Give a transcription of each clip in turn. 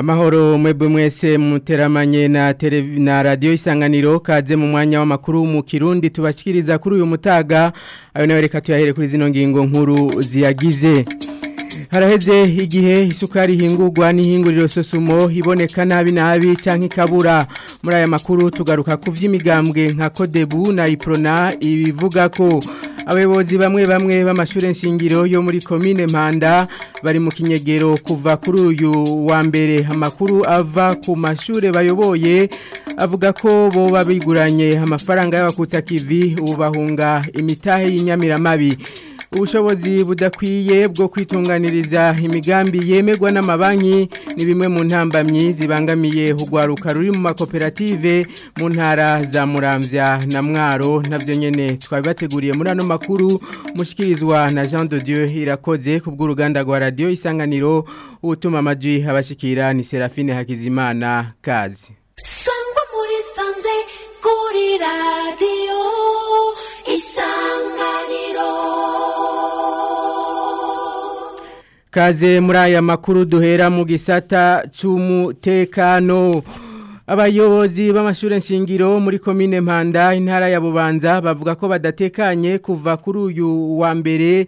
Amahoro mwebwe mwese muteramanye na televi na radio isanganiro kaze mu mwanya w'amakuru mu Kirundi tubashikiriza kuri uyu mutaga ayo nawe reka tuyahere kuri zino ngingo nkuru ziyagize Haraheze igihe isukari hingurwa n'ihinguriro sosumo iboneka nabi nabi canke ikabura muri aya makuru tugaruka ku vy'imigambwe nka Kodebu na Iprona ibivuga ko abayobozi bamwe bamwe b'amashuri nshingiro yo muri komine Mpanda bari mu kinyegero kuva kuri uyu wa mbere amakuru ava ku mashuri bayoboye avuga ko bo babiguranye amafaranga y'abakutsa kivi ubu bahunga imitahe y'inyamiramabi ubushobozi budakwiye bwo kwitunganiriza imigambi yemerwa n'amabanki ni bimwe mu ntambamyi zibangamiye urwaruka ruri mu makoperative mu ntara za muramvya na mwaro nabyo nyine twabibateguriye muri ano makuru mushikirizwa na jean de dieu irakoze ku bw'uruganda rwa radiyo isanganiro utuma amajwi abashikira ni serafine hakizimana kazi sangwa muri sanze kuri radiyo isanganiro Kaze muri aya makuru duhera mu gisata c'umutekano abayobozi b'amashuri nshingiro muri komine Mpanda intara ya Bubanza bavuga ko badatekanye kuva kuri uyu wa mbere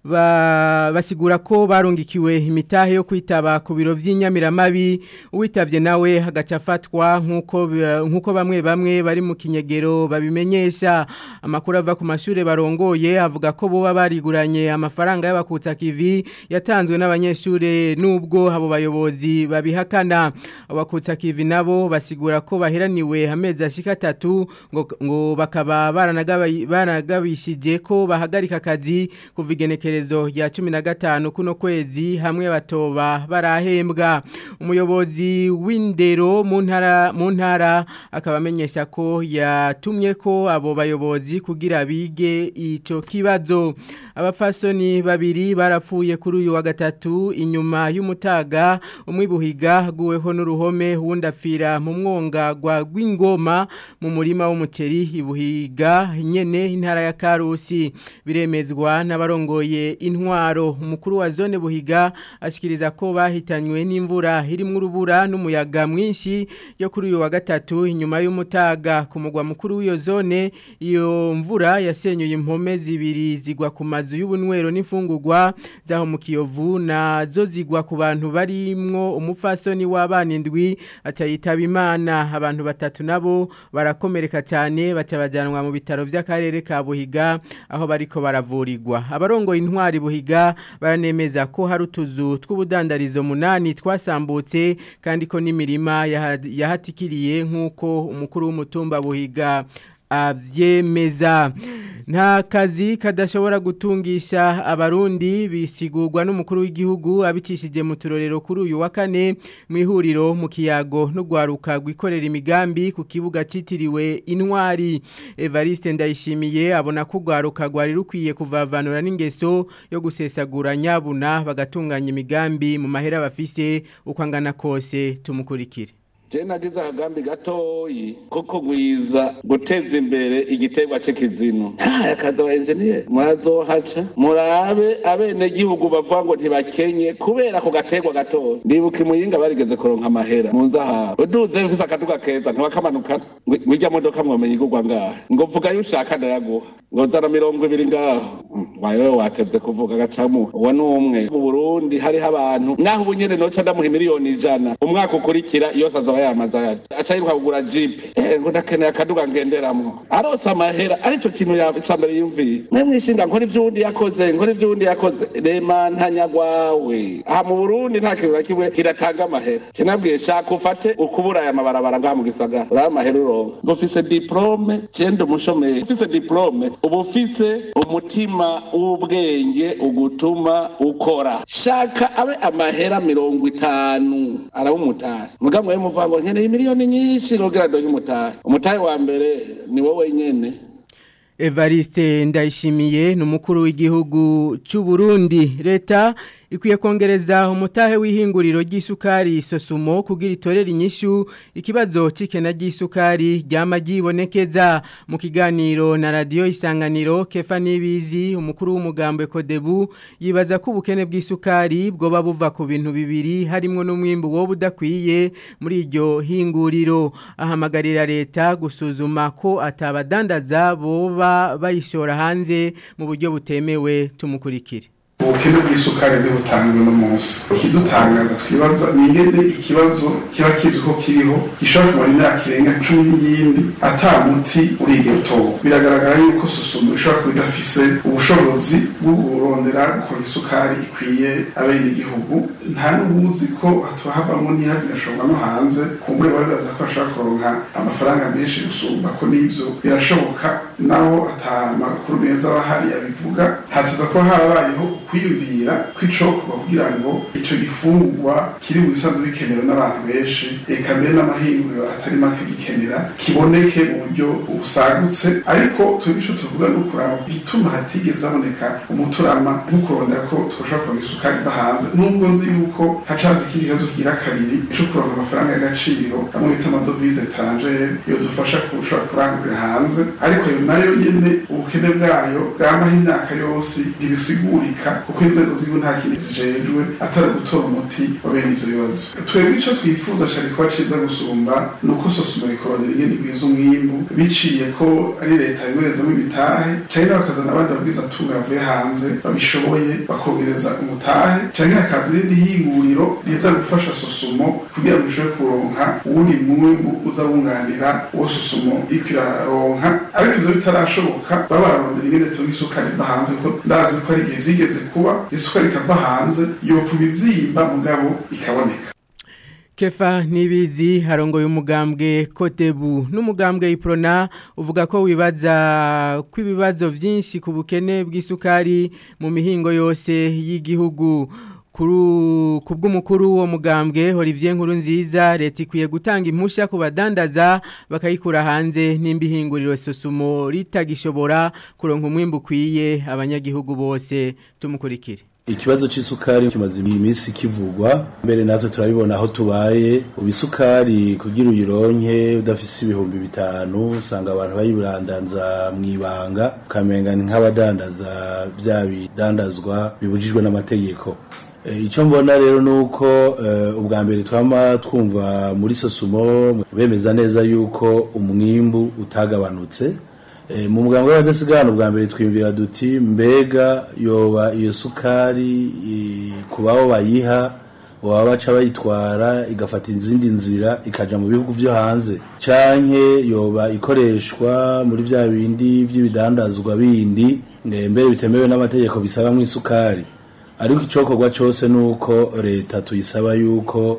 basigura ko barungikiwe imitahe yo kwitaba ku biro by'inyamiramabi uwitavye nawe hagaca afatwa nk'uko nk'uko bamwe bamwe bari mu kinyegero babimenyesha amakuru ava ku mashuri barongoye avuga ko boba bariguranye amafaranga y'abakutsa kivi yatanzwe n'abanyeshuri nubwo abo bayobozi babihakana abakutsa kivi nabo basigura ko baheraniwe amezi ashika atatu ngo, ngo bakaba baranagabishije ko bahagarika akazi kuva igenekerezo ya cumi na gatanu kuno kwezi hamwe batoba barahembwa umuyobozi w'indero mu ntara mu ntara akaba amenyesha ko yatumye ko abo bayobozi kugira bige ico kibazo abafasoni babiri barapfuye kuri uyu wa gatatu inyuma y'umutaga umwibuhiga guweho n'uruhome wundi apfira mu mwonga gwa gw'ingoma mu murima w'umuceri ibuhiga nyene intara ya Karusi biremezwa n'abarongoye intwaro umukuru wa zone buhiga ashikiriza ko bahitanywe n'imvura irimwo urubura n'umuyaga mwinshi yo kuri uyu wa gatatu inyuma y'umutaga ku mugwa mukuru w'iyo zone iyo mvura yasenyuye impome zibiri zigwa ku mazu y'ubunywero n'imfungurwa zaho mu kiyovu nazo zigwa ku bantu barimwo umupfasoni w'abana indwi aca yitaba imana abantu batatu nabo barakomereka cyane baca bajanwa mu bitaro by'akarere ka buhiga aho bariko baravurirwa abarongoye intwari buhiga baranemeza ko hari utuzu tw'ubudandarizo munani twasambutse kandi ko n'imirima yahatikiriye nk'uko umukuru w'umutumba buhiga avyemeza nta kazi kadashobora gutungisha abarundi bisigurwa n'umukuru w'igihugu abicishije mu turorero kuri uyu wa kane mu ihuriro mu kiyago no gwaruka gwikorera imigambi ku kibuga citiriwe intwari Evariste Ndayishimiye abona ko gwaruka gwari rukwiye kuvavanura n'ingeso yo gusesagura nyabuna bagatunganya imigambi mu mahera bafise uko angana kose tumukurikire je nagize akagambi gatoyi ko kugwiza guteza imbere igiterwa c'ikizinu ntaya kazi aba enjeniyeri murazohaca murabe abene gihugu bavuga ngo ntibakenye kubera ako gaterwa gatoyi ndibuka imuyinga barigeze kuronka amahera mu nzahabu uduze ufise akaduga keza ntiwakamanukana ngwirya modoka mwomenya igurwa ngaha ngo vuga yo ushaka ndayaguha ngo zana mirongo ibiri ngaho wawe watevye kuvuga gacamu uwo ni umwe mu burundi hariho abantu naho ubu nyene noca ndamuha miliyoni ijana umwaka ukurikira yose azaba yamaze ayari aca yiruka kugura jipe eh ngo ndakeneye akaduga ngenderamwo arose amahera arico kintu ca mbere yumviye mwe mwishinga nkora ivy'uwundi yakoze nkora ivy'uwundi yakoze rema ntanyagwawe aha mu burundi nta kintu na kimwe kiratanga amahera kinabwiye shaka ufate ukubura aya mabarabara ngaha mu gisagara uriya amahera uronka ngo ufise diplome cenda umushomeri ufise diplome uba ufise umutima w'ubwenge ugutuma ukora shaka abe amahera mirongo itanu araba umutahe mugamwe we muvuga ngo nkeneye miliyoni nyinshi rogira ndonke umutahe umutahe wa mbere ni wowe nyene Evariste ndayishimiye ni umukuru w'igihugu cy'u Burundi leta ikwiye kongereza umutahe w'ihinguriro ry'isukari sosumo kugira itorere inyishu ikibazo c'ikena ry'isukari ryama ryibonekeza mu kiganiro na radio isanganiro Kefa Nibizi umukuru w'umugambwe Kodebu yibaza ko ubukene bw'isukari bwoba buva ku bintu bibiri harimo n'umwimbu wo budakwiye muri iryo hinguriro ahamagarira leta gusuzuma ko atabadandaza boba bayishora hanze mu buryo butemewe tumukurikire ubukene bw'isukari ntibutangwe no munsi ikidutangaza twibaza ni ingene ikibazo kiba kizwi ko kiriho gishobora kumara imyaka irenga cumi n'iyindi ata muti urigera utoba biragaragara yuko susumo ishobora kuba idafise ubushobozi bwo kurondera gukora isukari ikwiye abenegihugu nta n'ubuzi ko hatuhavamo n'ihavi igashorwa no hanze kumbure babibaza ko bashobora kuronka amafaranga menshi gusumba ko n'ivyo birashoboka naho ata makuru meza aba ahari abivuga hatuza kuba harabayeho kwiyumvira kw'icokorwa kugira ngo ico gifungurwa kiri mu bisanzwe bikenewe n'abantu benshi eka mbere n'amahinguriro atari make gikenera kiboneke mu buryo busagutse ariko twebwe ico tuvuga ni ukuraba igituma hatigeze haboneka umuturama nk'ukurondera ko twoshobora kuronka isukari iva hanze nubwo nzi yuko hacaza ikindi kibazo kigira kabiri co kuronka amafaranga y'agaciro amwe bita amadovize etrangere iyo dufasha kushobora kurangurira hanze ariko ayo nayo nyene ubukene bwayo bwamaho imyaka yose ntibisigurika kuko inzego z'igihugu nta kindi zijejwe atari gutora umuti wa bene ivyo bibazo twebwe ico twifuza cari kuba ciza gusumba ni uko sosoma rikorondera ingene igwiza umwimbu biciye ko ari leta yoherezamo ibitahe canke bakazana abandi babwiza atunga bavuye hanze babishoboye bakongereza umutahe canke hakaza irindi hinguriro riza gufasha sosumo kugira ngo ishobore kuronka uwundi mwimbu uza wunganira uwo sosumo iriko iraronka ariko ivyo bitarashoboka baba bararondera ingene tunga isukari iva hanze kuko ndazi ko ari igihe vyigeze kuba isukari ikava hanze yopfuma izimba mugabo ikaboneka Kefa nibizi harongoye umugambwe Kotebu n'umugambwe Iprona uvuga ko wibaza kwibibazo vyinshi ku bukene bw'isukari mu mihingo yose y'igihugu kuru kubw'umukuru wo mugambwe Olivier Nkuru nziza leta ikwiye gutanga impusha ku badandaza bakayikura hanze n'imbihinguriro sosumo ritagishobora kuronka umwimbu kwiye abanyagihugu bose tumukurikire Ikibazo c'isukari kimaze iminsi kivugwa mbere natwe turabibona aho tubaye ubisukari kugira uyironke udafise ibihumbi bitanu usanga abantu bayiburandanza mwibanga ukamenga ni nk'abadandaza bya bidandazwa bibujijwe n'amategeko icyo mbona rero ni uko ubwa mbere twama twumva muri sosumo bemeza neza yuko umwimbu utagabanutse mu muganga w'abadasigana ubwa mbere twiyumvira duti mbega yoba iyo sukari ku babo bayiha baba baca bayitwara igafata izindi nzira ikaja mu bihugu vyo hanze canke yoba ikoreshwa muri vya bindi vy'ibidandazwa bindi mbere bitemewe n'amategeko bisaba mu isukari ariko icokorwa cose nuko leta tuyisaba yuko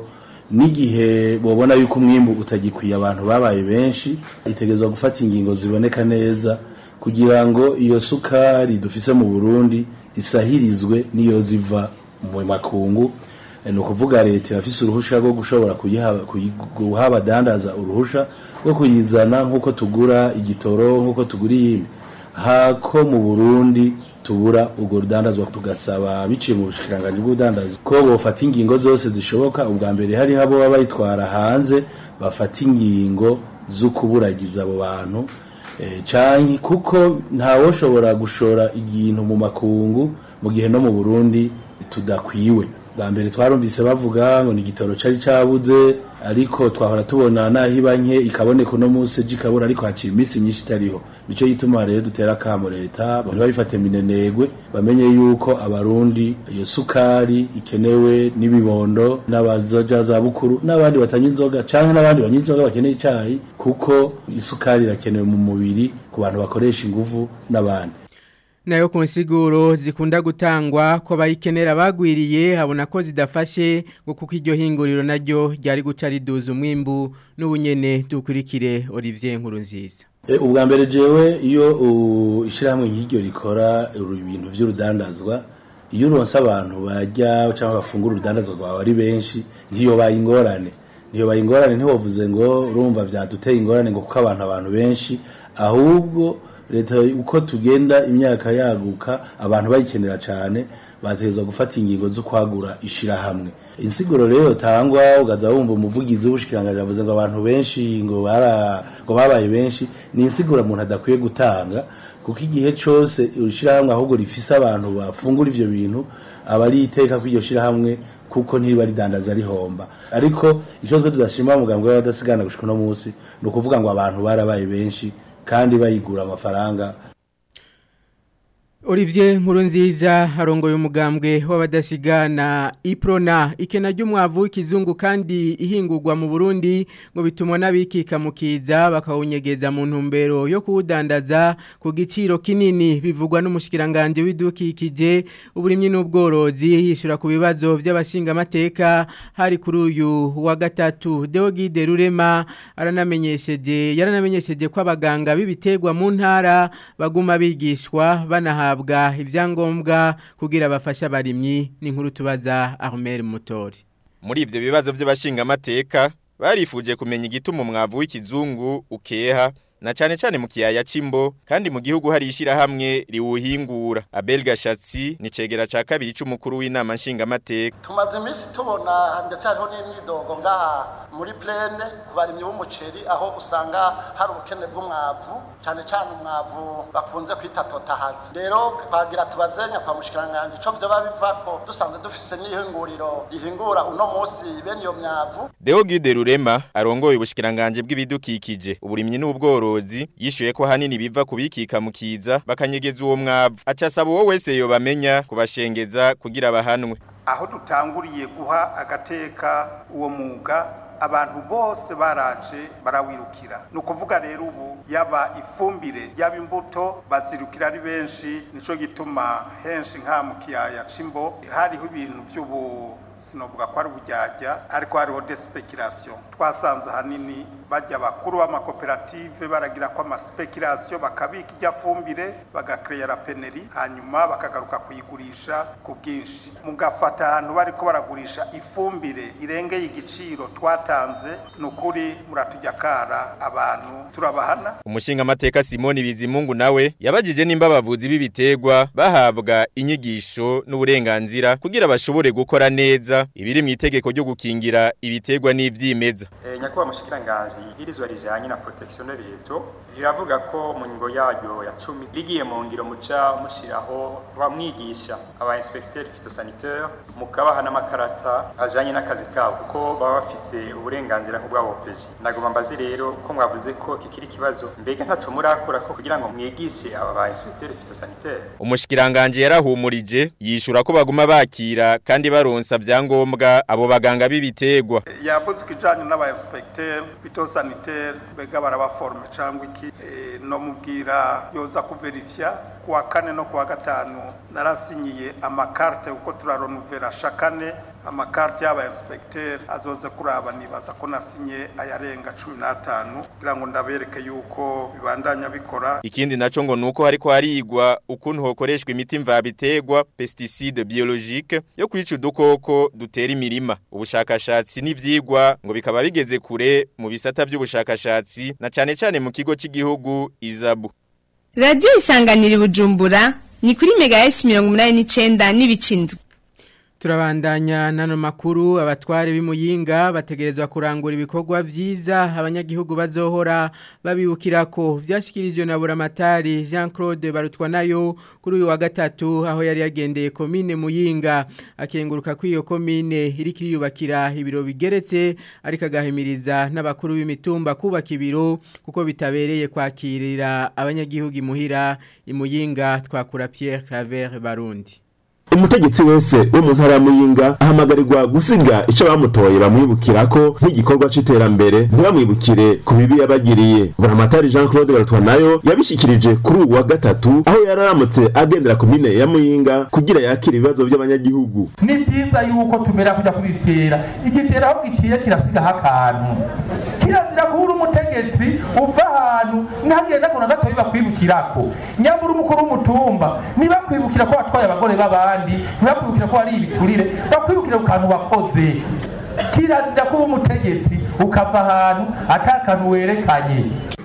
n'igihe bobona yuko umwimbu utagikwiye abantu babaye benshi itegerezwa gufata ingingo ziboneka neza kugira ngo iyo sukari dufise mu Burundi isahirizwe niyo ziva mu makungu ni ukuvuga leta irafise uruhusha rwo gushobora guha abadandaza uruhusha rwo kuyizana nk'uko tugura igitoro nk'uko tugura iyindi hako mu burundi tubura urwo rudandazwa tugasaba biciye mu bushikiranganji bw'ubudandazi ko bofata ingingo zose zishoboka ubwa mbere hariho abo baba bayitwara hanze bafata ingingo zo kuburagiza abo bantu canke kuko ntawoshobora gushora igintu mu makungu mu gihe no mu burundi tudakwiwe bwa mbere twarumvise bavuga ngo ni igitoro cari cabuze ariko twahora tubona naho iba nke ikaboneka uno munsi ejo ikabura ariko haciye iminsi myinshi itariho nico gituma rero dutera akamo leta ntibabifate minenegwe bamenye yuko abarundi iyo sukari ikenewe n'ibibondo n'abazoja za bukuru n'abandi batanywa inzoga canke n'abandi banywa inzoga bakeneye icayi kuko isukari irakenewe mu mubiri ku bantu bakoresha inguvu n'abandi nayo ku nsiguro zikunda gutangwa ko bayikenera bagwiriye habona ko zidafashe ngo kuko iryo hinguriro naryo ryari guca riduza umwimbu n'ubunyene dukurikire Olivier Nkuru nziza ubwa mbere jewe iyo ishyirahamwe nk'iryo rikora ibintu by'urudandazwa iyo uronse abantu bajya cyangwa bafungura urudandazwa rwawe ari benshi ntiyobaye ingorane ntiyobaye ingorane ntiwavuze ngo urumva byaduteye ingorane ngo kuko abantu abantu benshi ahubwo leta uko tugenda imyaka yaguka abantu bayikenera cyane bategerezwa gufata ingingo zo kwagura ishirahamwe insiguro rero tangwa ugaza wumva umuvugizi w'ubushikiranganje avuze ngo abantu benshi ngo bara ngo babaye benshi ni insiguro umuntu adakwiye gutanga kuko igihe cyose ishirahamwe ahubwo rifise abantu bafungura ivyo bintu aba ari iteka ko iryo shirahamwe kuko ntiriba ridandaza rihomba ariko icyo twe tudashima mugambwe w'abadasigana gushika uno munsi ni ukuvuga ngo abantu barabaye benshi kandi bayigura amafaranga Olivier Nkurunziza arongoye umugambwe w'abadasigana Iprona ikena ry'umwavu w'ikizungu kandi ihingurwa mu Burundi ngo bitumwa n'abikika mukiza bakawunyegeza mu ntumbero yo kuwudandaza ku giciro kinini bivugwa n'umushikiranganje w'idukikije uburimyi n'ubworozi yishura ku bibazo by'abashinga amateka hari kuri uyu wa gatatu Deogide Rurema aranamenyesheje yaranamenyesheje ko abaganga b'ibitegwa mu ntara baguma bigishwa banaha bahabwa ivyangombwa kugira bafasha abarimyi n'inkuru tubaza Armel Mutori muri ivyo bibazo by'abashinga amateka barifuje kumenya igituma umwavu w'ikizungu ukeha na cyane cyane mu kiyaya cimbo kandi mu gihugu hari ishirahamwe riwuhingura Abel Gashatsi ni cegera ca kabiri c'umukuru w'inama nshinga amateka tumaze iminsi tubona ndetse hariho n'imyidogo ngaha muri plene ku barimyi b'umuceri aho usanga hari ubukene bw'umwavu cyane cyane umwavu bakunze kwita totahazi rero twagira tubazenya kwa mushikiranganje ico vyoba bivako dusanzwe dufise n'ihinguriro rihingura uno munsi bene iyo myavu Deogide Rurema arongoye ubushikiranganje bw'ibidukikije uburimyi n'ubworo ubworozi yishuye ko hanini biva kubikika mukiza bakanyegeza uwo mwavu acasaba uwo wese yo bamenya kubashengeza kugira bahanwe aho dutanguriye guha agateka uwo mwuga abantu bose baraje barawirukira ni ukuvuga rero ubu yaba ifumbire yaba imbuto bazirukira ari benshi nico gituma henshi nka mu kiyaya c'imbo hariho ibintu by'ubu sinovuga ko ari ubujyajya ariko hariho desipekiration twasanze ahanini bajya bakuru b'amakoperative baragira ko amaspekirasiyo bakabika ijya fumbire bagakreyera peneri hanyuma bakagaruka kuyigurisha ku bwinshi mugafata ahantu bariko baragurisha ifumbire irengeye igiciro twatanze ni ukuri muratujya kara abantu turabahana umushinga amateka simoni bizimungu nawe yabajije nimba abavuzi b'ibitegwa bahabwa inyigisho n'uburenganzira kugira bashobore gukora neza ibiri mu itegeko ryo gukingira ibitegwa n'ivyimeza e, nyakubahwa mushikiranganji igirizwa rijanye na protection y'ibito riravuga ko mu ngo yaryo ya 10 ligiye mu ngiro muca mushiraho bamwigisha aba inspecteur phytosanitaire mukabaha n'amakarata ajanye n'akazi kabo kuko baba bafise uburenganzira nk'ubwabo peji nagomba mbazi rero ko mwavuze ko kikiri kibazo mbega ntaco murakora ko kugira ngo mwigishe aba ba inspecteur phytosanitaire umushikiranganje yarahumurije yishura ko baguma bakira kandi baronsa vyangombwa abo baganga b'ibitegwa yavuze kijanye n'aba inspecteur phytosanitaire bega barabaforme cyangwa iki e, no mubwira yoza kuverifya kuwa kane no kuwa gatanu narasinyiye amakarte kuko turaronuvera shakane amakarte y'aba inspecteur azoze kuraba nibaza ko nasinye ayarenga 15 kugira ngo ndabereke yuko bibandanya bikora ikindi naco ngo nuko hariko harigwa ukuntu hokoreshwa imiti mvabitegwa pesticide biologique yo kwica udukoko dutera imirima ubushakashatsi n'ivyigwa ngo bikaba bigeze kure mu bisata vy'ubushakashatsi na cane cane mu kigo cy'igihugu izabu Radio isanganira bujumbura ni kuri mega S 89 n'ibicindwe Turabandanya nano makuru abatware b'imuyinga bategerezwa kurangura ibikorwa vyiza abanyagihugu bazohora babibukirako vyashikirijwe na buramatari Jean-Claude Barutwa nayo kuri uyu wa gatatu aho yari yagendeye komine muyinga akenguruka ko iyo komine iri kiriyubakira ibiro bigeretse ariko agahimiriza n'abakuru b'imitumba kubaka ibiro kuko bitabereye kwakirira abanyagihugu imuhira imuyinga twakura Pierre Claver Barundi umutegetsi wese wo mu ntara muyinga ahamagarirwa gusiga icyo bamutoye bamwibukirako nk'igikorwa c'iterambere ntibamwibukire ku bibi yabagiriye buramatari jean claude baratwa nayo yabishikirije kuri ubu wa gatatu aho yari aramutse agendera ku mine ya muyinga kugira yakire ibibazo by'abanyagihugu ni byiza yuko tumera kujya kubitera igitera aho giciye kirasigaho akantu kirazira kubura umutegetsi uva ahantu ntagenda ngo na gatoya bakwibukirako nyamara umukuru w'umutumba nibakwibukira ko watwaye abagore b'abandi ntibakwibukira ko ari ibiturire bakwibukira ku kantu wakoze kirazira kuba umutegetsi ukava ahantu atakantu werekanye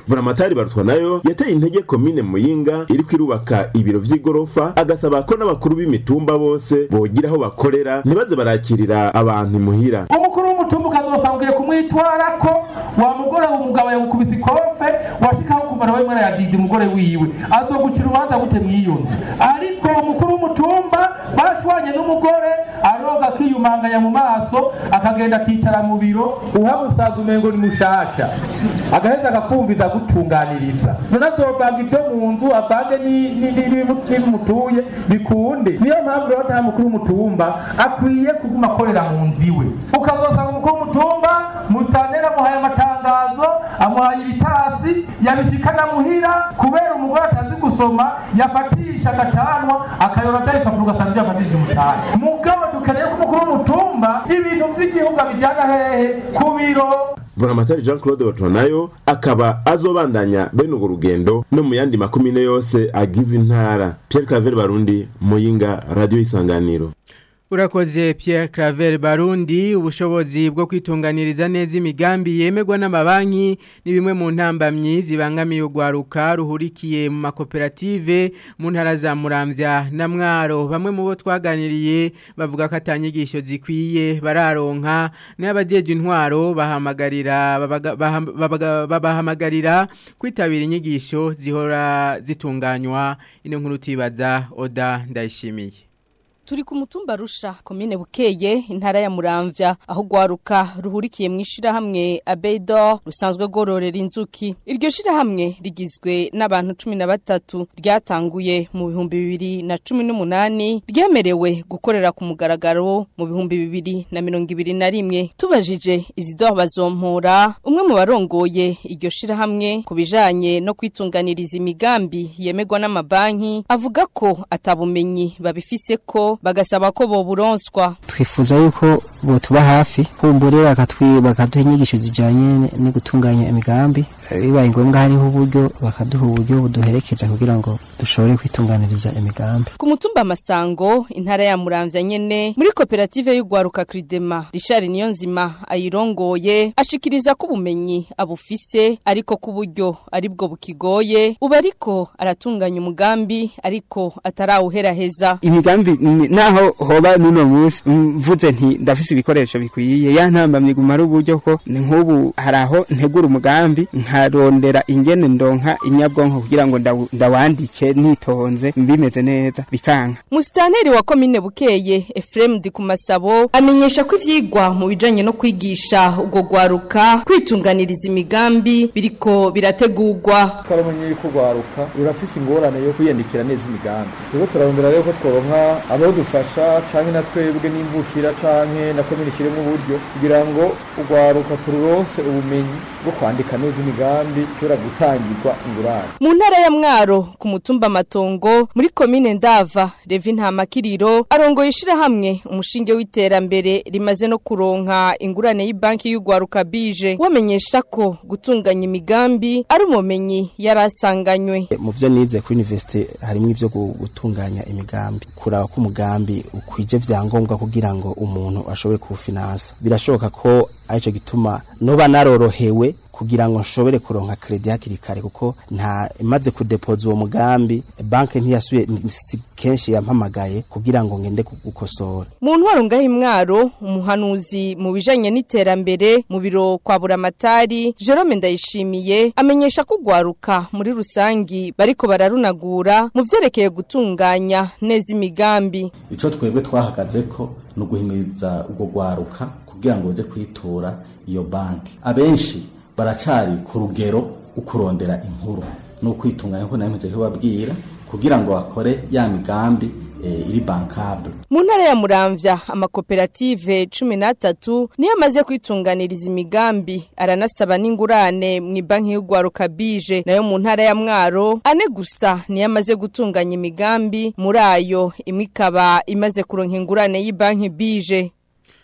buramatari barutwa nayo yateye intege komine muyinga iri kwirubaka ibiro vy'igorofa agasaba ko n'abakuru b'imitumba bose bogira aho bakorera ntibaze barakirira abantu imuhira umukuru w'umutumba ukazosangiye kumwitwara ko wa mugore umugabo yagukubise ikofe washikaho kumara we mwana yagije umugore wiwe azogucira urubanza gute mw'iyo nzu ariko umukuru w'umutumba bashwanye n'umugore aroga akiyumanganya mu maso akagenda akicara mu biro uhamusaza umengo ni mushasha agaheza agakumviza gutunganiriza none azovanga ibyo mu nzu avange ni- ni- ni- n'ibimu- n'ibimutuye bikunde niyo mpamvu rero nta mukuru w'umutumba akwiye kuguma akorera mu nzu iwe ukazosanga umukuru w'umutumba musanera amuhaye amatangazo amuhaye ibitasi yabishikana muhira kubera umugore atazi gusoma yafatisha agacanwa akayora atayipapuro ugasanga ibyo yafatishije umucana mugabo dukeneye ko umukuru w'umutumba ibintu by'igihugu abijyana hehe ku biro buramatari jean claude batonayo akaba azobandanya bene urwo rugendo no mu yandi makumyine yose agize intara pierre claver barundi muyinga radiyo isanganiro Urakoze Pierre Claver Barundi ubushobozi bwo kwitunganiriza neza imigambi yemerwa n'amabanki ni bimwe mu ntambamyi zibangamiye urwaruka ruhurikiye mu makoperative mu ntara za Muramvya na Mwaro bamwe mu bo twaganiriye bavuga ko atanyigisho zikwiye bararonka n'abajeje intwaro bahamagarira babaga- baham- babaga- babahamagarira kwitabira inyigisho zihora zitunganywa ino nkuru tibaza Oda ndayishimiye Turi ku mutumba rusha komine bukeye intara ya Muramvya aho gwaruka ruhurikiye mu ishirahamwe Abedo rusanzwe gororera inzuki iryo shirahamwe rigizwe n'abantu 13 ryatanguye mu bihumbi bibiri na cumi n'umunani ryemerewe gukorera ku mugaragaro mu bihumbi bibiri na mirongo ibiri na rimwe tubajije Isidore Bazompora umwe mu barongoye iryo shirahamwe ku bijanye no kwitunganiriza imigambi yemerwa n'amabanki avuga ko atabumenyi babifise ko bagasaba ko boburonswa twifuza yuko botuba hafi kumbure bakatwi bakaduha inyigisho zijanye no gutunganya imigambi Eh, bibaye ngombwa hariho uburyo bakaduha uburyo buduherekeza kugira ngo dushobore kwitunganiriza imigambi ku mutumba masango intara ya muramvya nyene muri koperative y'ugwaruka Cridema Richard Niyonzima ayirongoye ashikiriza ko ubumenyi abufise ariko ku buryo aribwo bukigoye uba ariko aratunganya umugambi ariko atarawuheraheza imigambi ni- naho hoba nuno munsi mvuze nti ndafise ibikoresho bikwiye ya ntambamye gumara uburyo ko ni nk'ubu hari aho ntegura umugambi nkarondera ingene ndonka inyabwonko kugira ngo ndawu- ndawandike nitonze bimeze neza bikanka Mustaneri wa komine bukeye Ephraim Dikumasabo amenyesha ko ivyigwa mu bijanye no kwigisha ubwo gwaruka kwitunganiriza imigambi biriko birategurwa twaramenye yuko urwaruka rurafise ingorane yo kwiyandikira neza imigambi turiko turarondera rero ko tworonka abadufasha canke na twebwe n'imvukira canke na komine ishiremwo uburyo kugira ngo urwaruka tururonse ubumenyi bwo kwandika neza imigambi ishobora gutangirwa ingurane mu ntara ya mwaro ku mutumba matongo muri komine ndava revi ntamakiriro arongoye ishirahamwe umushinge w'iterambere rimaze no kuronka ingurane y'ibanki y'ugwaruka bije wamenyesha ko gutunganya imigambi ari umumenyi yari asanganywe mu byo nize kuri university harimo ibyo gu- gutunganya imigambi kuraba ko umugambi ukwije vyangombwa kugira ngo umuntu ashobore kuwufinansa birashoboka ko arico gituma noba narorohewe kugira ngo nshobore kuronka kredi hakiri kare kuko nta maze kudepoza uwo mugambi banki ntiyasuye si kenshi yampamagaye kugira ngo ngende gu- gukosora mu ntwaro ngaho imwaro umuhanuzi mu bijanye n'iterambere mu biro kwa buramatari jerome ndayishimiye amenyesha ko ugwaruka muri rusangi bariko bararunagura mu vyerekeye gutunganya neza imigambi ico twebwe twahagaze ko ni uguhimiriza ubwo gwaruka kugira ngo baje kwitura iyo banki abenshi baracari ku rugero ukurondera inkuru ni ukwitunganya ko nawe kubabwira kugira ngo bakore ya migambi eh, iri bankable mu ntara ya muramvya amakoperative cumi n'atatu niyo amaze kwitunganiriza imigambi aranasaba n'ingurane mu ibanki y'ugwaruka bije nayo mu ntara ya mwaro ane gusa niyo amaze gutunganya imigambi muri ayo imwe ikaba imaze kuronka ingurane y'ibanki bije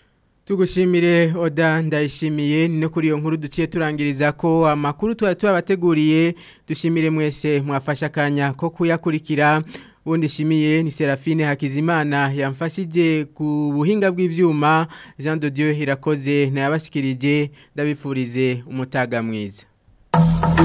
Tugushimire Oda ndayishimiye ni no kuri iyo nkuru duciye turangiriza ko amakuru twari tubateguriye dushimire mwese mwafasha akanya ko kuyakurikira ubundi shimiye ni Serafine Hakizimana yamfashije ku buhinga bw'ivyuma Jean de Dieu irakoze nayabashikirije ndabifurize umutaga mwiza